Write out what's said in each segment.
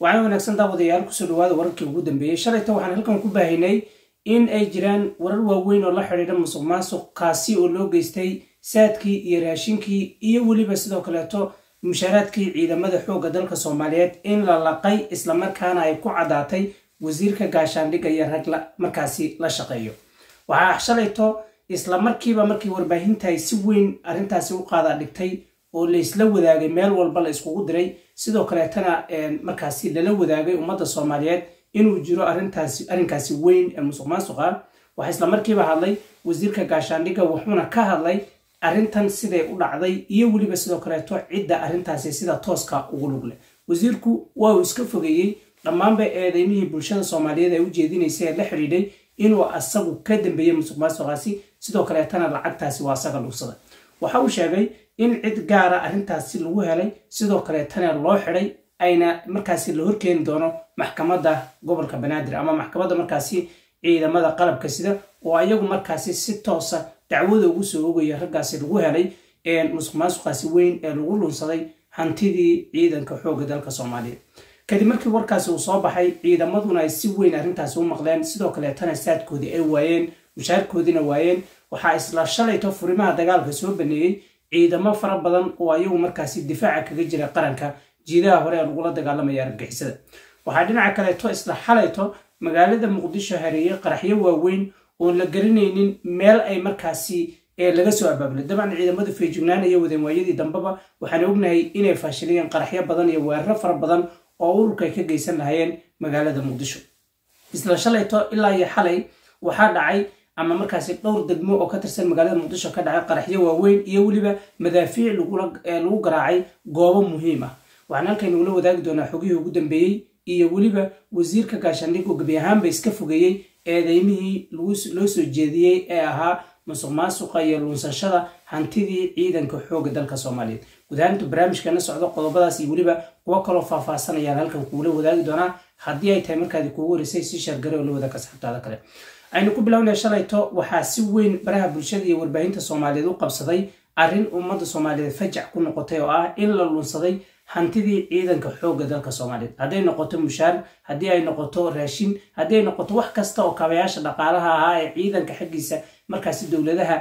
waxaana wanaagsan daawadayaal kusoo dhawaada wararkii ugu dambeeyey shalayta waxaan halkan ku baahinay in ay jiraan warar waaweyn oo la xidhiidha musuq maasuq kaasi oo loo geystay saadkii iyo raashinkii iyo weliba sidoo kaleeto mushaaraadkii ciidamada xoogga dalka soomaaliyeed in la laqay islamarkaana ay ku caddaatay wasiirka gaashaandhigga iyo rag markaasi la shaqeeyo waxaa shalayto islamarkiiba markii warbaahinta ay si weyn arrintaasi u qaada dhigtay oo laysla wadaagay meel walba la iskugu diray sidoo kaleetana markaasi lala wadaagay ummadda soomaaliyeed inuu jiro arrinkaasi weyn ee musuq maasuqa waxaa islamarkiiba hadlay wasiirka gaashaandhigga wuxuuna ka hadlay arrintan siday u dhacday iyo weliba sidoo kaleeto cidda arrintaasi sida tooska ugu lugle wasiirku waa uu iska fogeeyey dhammaanba eedeymihii bulshada soomaaliyeed ay u jeedinaysay ee la xidhiidhay inuu asagu ka dambeeyey musuq maasuqaasi sidoo kaleetana lacagtaasi waa asaga dhugsada waxa uu sheegay in cid gaara arrintaasi lagu helay sidoo kaleetana loo xidhay ayna markaasi la horkeeni doono maxkamadda gobolka banaadir ama maxkamadda markaasi ciidamada qalabka sida oo ayagu markaasi si toosa dacwada ugu soo ogaya raggaasi lagu helay musuq maasuqaasi weyn ee lagu lunsaday hantidii ciidanka xoogga dalka soomaaliyeed kadib markii warkaasi uu soo baxay ciidamaduna ay si weyn arrintaasi u maqleen sidoo kaleetana saadkoodii ay waayeen mushaarkoodiina waayeen waxaa isla shalayto furimaha dagaalka soo baneeyey ciidamo fara badan oo ayagu markaasi difaaca kaga jira qaranka jiidaha hore ee lagula dagaalamaya argagixisada waxaa dhinaca kaleeto isla xalayto magaalada muqdisho hareeyey qaraxyo waaweyn oon la garanaynin meel ay markaasi laga soo abaabulay dabcan ciidamada feejignaan iyo wadeenwaayadii dambeba waxaan ognahay inay faashiliyeen qaraxyo badan iyo weeraro fara badan oo ururka ay ka geysan lahayeen magaalada muqdisho isla shalayto ilaa iyo xalay waxaa dhacay ama markaasi dhowr degmo oo ka tirsan magaalada muqdisho ka dhacay qaraxyo waaweyn iyo weliba madaafiic lagu garaacay goobo muhiim ah waxaan halkan ugula wadaagi doonaa xogihii ugu dambeeyey iyo weliba wasiirka gaashaandhiggu gebi ahaanba iska fogeeyey eedeymihii loo soo jeediyey ee ahaa musuq maasuqa iyo luunsashada hantidii ciidanka xoogga dalka soomaaliyeed gudahaantu barnaamijkana socdo qodobadaas iyo weliba kuwo kaloo faahfaasanayaan halkan kuula wadaagi doonaa haddii ay tahay markaadi kuugu horeysay si shargare oo la wadaag asxaabtaada kale aynu ku bilownay shalayto waxaa si weyn baraha bulshada iyo warbaahinta soomaaliyeed u qabsaday arrin ummadda soomaaliyeed fajac ku noqotay oo ah in la lunsaday hantidii ciidanka xoogga dalka soomaaliyeed hadday noqoto mushaar haddii ay noqoto raashin haddii ay noqoto wax kasta oo kabayaasha dhaqaalaha ahaa ee ciidanka xaggiisa markaasi dowladaha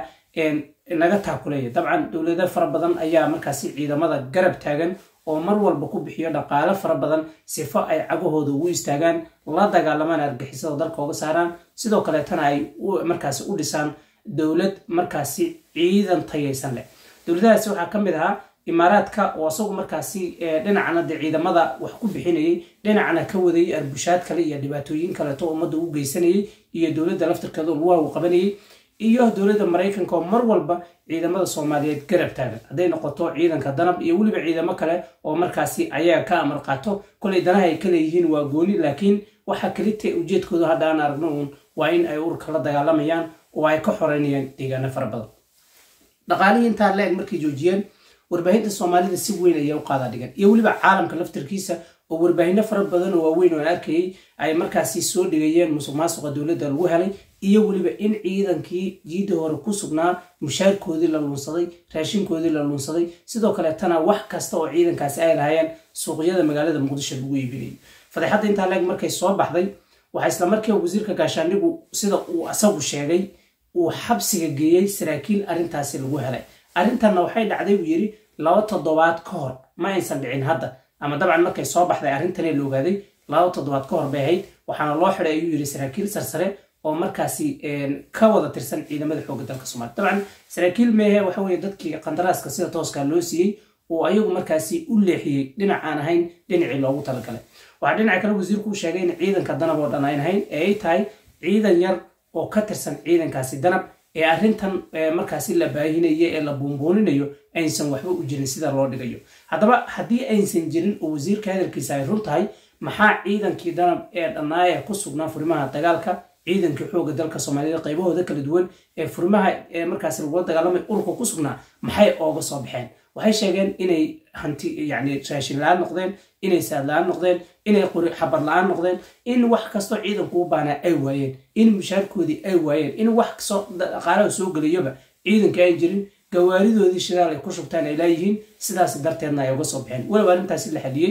naga taakuleeya dabcan dowlado fara badan ayaa markaasi ciidamada garab taagan oo mar walba ku bixiyo dhaqaalo fara badan sifo ay cagahooda ugu istaagaan la dagaalamaan argixisada dalka uga saaraan sidoo kaleetana ay markaasi u dhisaan dowlad markaasi ciidan tayaysan leh dowladahaasi waxaa ka mid ahaa imaaraadka oo isagu markaasi dhinacana de ciidamada wax ku bixinayay dhinacana ka wadayay arbushaad kale iyo dhibaatooyin kaleeto ummadda u geysanayay iyo dowladda laftirkeeda lugaha uu qabanayay iyo dowladda maraykanka oo mar walba ciidamada soomaaliyeed garab taagan hadday noqoto ciidanka danab iyo weliba ciidamo kale oo markaasi ayaga ka amar qaato kolay danaha ay ka leeyihiin waa gooni laakiin waxa kalita ujeedkooda hadda aan aragno uun waa in ay ururka la dagaalamayaan oo ay ka xoreynayaan deegaano fara badan dhaqaalihii intaa la-eg markay joojiyeen warbaahinta soomaalida si weyn ayaa u qaada dhigan iyo weliba caalamka laftirkiisa oo warbaahinno fara badan oo waaweyn oo aan arkayay ay markaasi soo dhigayeen musuq maasuqa dowladda lagu helay iyo weliba in ciidankii jiidda hore ku sugnaa mushaarkoodii la luunsaday raashinkoodii la luunsaday sidoo kaleetana wax kasta oo ciidankaasi ay lahaayeen suuqyada magaalada muqdisho lagu iibinayay fadeexadda intaa leeg markay soo baxday waxaa islamarkiiba wasiirka gaashaandhigu sida uu asagu sheegay uu xabsiga geeyey saraakiil arrintaasi lagu helay arrintanna waxay dhacday buu yidhi laba toddobaad ka hor ma aysan dhicin hadda ama dabcan markay soo baxday arrintani la ogaaday laba toddobaad ka hor bay ahayd waxaana loo xidhay ayuu yidhi saraakiil sarsare oo markaasi ka wada tirsan ciidamada xoogga dalka soomaliya dabcan saraakiil meehe waxa weye dadkii qandaraaska sida tooskaa loo siiyey oo ayagu markaasi u leexiyey dhinac aan ahayn dhinacii loogu talagalay waxaa dhinaca kale wasiirku u sheegay in ciidanka danab oo dhan ayn ahayn ee ay tahay ciidan yar oo ka tirsan ciidankaasi danab ee arrintan markaasi la baahinayo ee la buunbuuninayo aysan waxba u jirin sida loo dhigayo haddaba haddii aysan jirin oo wasiirka hadalkiisa ay run tahay maxaa ciidankii danab ee dhannaaya ku sugnaa furimaha dagaalka ciidankii xoogga dalka soomaaliyeed qaybahooda kala duwan ee furimaha markaasi lagula dagaalamay ururka ku sugnaa maxay ooga soo baxeen waxay sheegeen inay hanti yani raashin la-aan noqdeen inay saad la-aan noqdeen inay qori xabar la-aan noqdeen in wax kastoo ciidanku u baanaa ay waayeen in mushaarkoodii ay waayeen in wax kastoo dhaqaalaha soo gelayoba ciidanka aan jirin gawaaridoodii shidaal ay ku shubtaan ay laayihiin sidaas darteedna ay uga soo baxeen walow arrintaasi la xadiyey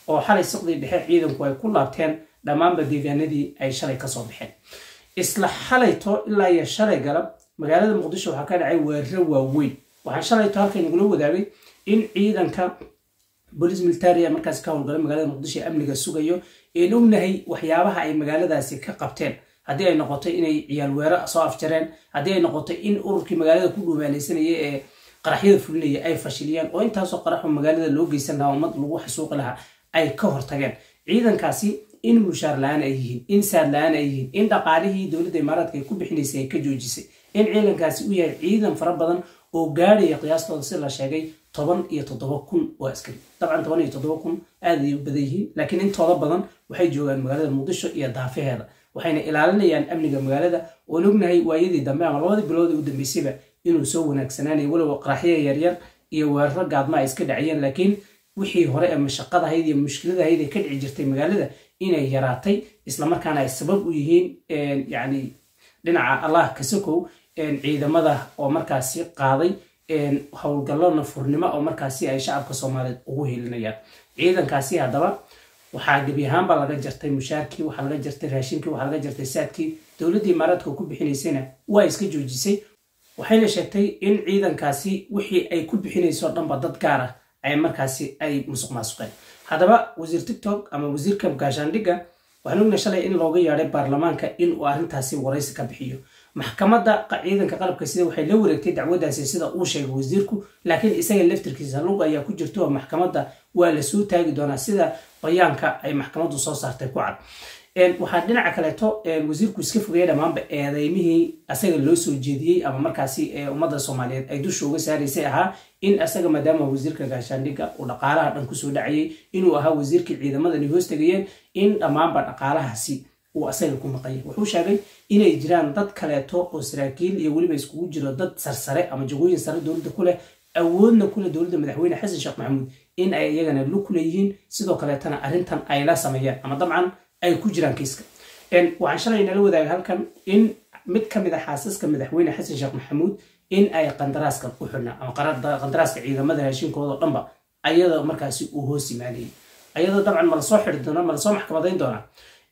oo xalay siqdii dhexe ciidanku ay ku laabteen dhammaanba deegaanadii ay shalay kasoo baxeen isla xalayto ilaa iyo shalay galab magaalada muqdisho waxaa ka dhacay weeraro waaweyn waxaan shalayto halkan nagula wadaagay in ciidanka bolis militaria markaas ka howlgala magaalada muqdisho ee amniga sugayo een ognahay waxyaabaha ay magaaladaasi ka qabteen haddii ay noqoto inay ciyaal weero soo afjareen haddii ay noqoto in ururkii magaalada ku dhuumaalaysanaya ee qaraxyada fulinaya ay fashiliyeen oo intaasoo qaraxo magaalada loo geysan lahaa ummad lagu xasuuqi lahaa ay ka hortageen ciidankaasi in mushaar la-aan ay yihiin in saad la-aan ay yihiin in dhaqaalihii dowladda imaaraadka ay ku bixinaysay ay ka joojisay in ciidankaasi u yahay ciidan fara badan oo gaadhaya qiyaastooda si la sheegay toban iyo toddoba kun oo askari dabcan toban iyo toddoba kun aad ay u badan yihiin laakiin intooda badan waxay joogaan magaalada muqdisho iyo daafaheeda waxayna ilaalinayaan amniga magaalada oon ognahay waayadii dambe ama labadii bilood u dambeysayba inuu soo wanaagsanaanaya weliba qaraxya yaryar iyo weeraro gaadma ay iska dhaciyeen laakiin wixii hore ee mashaqadahayd iyo mushkiladahayd ee ka dhici jirtay magaalada inay yaraatay islamarkaana ay sabab u yihiin yani dhinaca allah kasakow ciidamada oo markaasi qaaday howlgallo nafurnimo oo markaasi ay shacabka soomaaliyeed ugu helinayaan ciidankaasi haddaba waxaa gebi ahaanba laga jartay mushaarkii waxaa laga jartay raashinkii waxaa laga jartay saadkii dowladdii imaaraadka ku bixinaysayna waa iska joojisay waxayna sheegtay in ciidankaasi wixii ay ku bixinayso dhanba dad gaar ah ay markaasi ay musuq maasuqeen haddaba wasiir tiktok ama wasiirka gaashaandhigga waxaan ogna shalay in looga yeedhay baarlamaanka in uu arrintaasi waraysi ka bixiyo maxkamadda ciidanka qalabka sida waxay la wareegtay dacwadaasi sida uu sheegay wasiirku laakiin isaga laftirkiisa lug ayaa ku jirto oo maxkamadda waa la soo taagi doonaa sida bayaanka ay maxkamaddu soo saartay ku cad waxaa dhinaca kaleeto wasiirku iska fogaya dhammaanba eedeymihii asaga loo soo jeediyey ama markaasi ummadda soomaaliyeed ay dusha uga saaraysay ahaa in asaga maadaama wasiirka gaashaandhigga uu dhaqaalaha dhan kusoo dhacayay inuu ahaa wasiirkii ciidamadani hoos tegayeen in dhammaanba dhaqaalahaasi uu asaga ku maqanyay wuxuu sheegay inay jiraan dad kaleeto oo saraakiil iyo weliba iskugu jiro dad sarsare ama jagooyin sare dowladda ku leh awoodna kule dowladda madaxweyne xasan sheekh maxamuud in ay iyagana lug ku leeyihiin sidoo kaleetana arrintan ay la sameeyaan ama dabcan ay ku jiraan kiiska waxaan shalay nala wadaaga halkan in mid ka mid a xaasaska madaxweyne xasan sheekh maxamuud in ay qandaraaskan u xidhnaa ama qandaraaska ciidamada raashinkooda dhanba ayada markaasi uu hoos yimaanayay ayadoo dabcan ma lasoo xidi doonaa ma lasoo maxkamadayn doonaa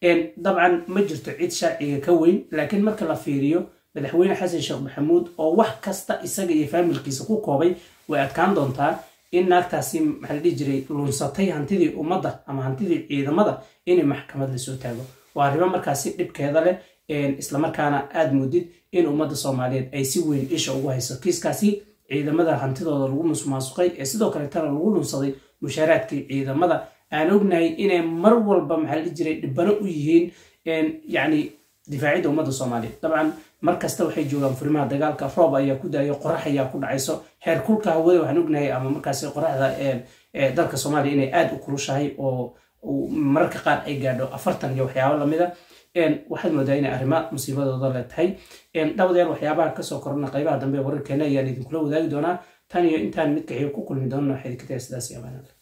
dabcan ma jirto cid sharciga ka weyn laakiin marka la fiiriyo madaxweyne xasan sheekh maxamuud oo wax kasta isaga iyo faamilkiisa ku koobay way adkaan doontaa in naagtaasi maxaa la dhihi jiray lunsatay hantidii ummadda ama hantidii ciidamada inay maxkamad lasoo taago waa arrimo markaasi dhibkeeda leh islamarkaana aad moodid in ummadda soomaaliyeed ay si weyn isha ugu hayso kiiskaasi ciidamada hantidooda lagu musmaasuqay ee sidoo kaleetana lagu lunsaday mushaaraadkii ciidamada aan ognahay inay mar walba maxaa la dhihi jiray dhibano u yihiin yacni difaacidda ummadda soomaaliyeed dabcan mar kasta waxay joogaan furimaha dagaalka roob ayaa ku daayo qorax ayaa ku dhacayso heer kulka hawada waxaan ognahay ama markaasi qoraxda dalka soomaaliya inay aad u kulushahay oo mararka qaar ay gaadho afartan iyo waxyaabo lamida waxaad moodaa inay arrima musiibadooda le tahay dhawdeer waxyaabaha kasoo korana qaybaha dambe wararkeena ayaan idinkula wadaagi doonaa tan iyo intaan midka xiga ku kulmi doonno waxay idinka tahay sidaas iyo amaanada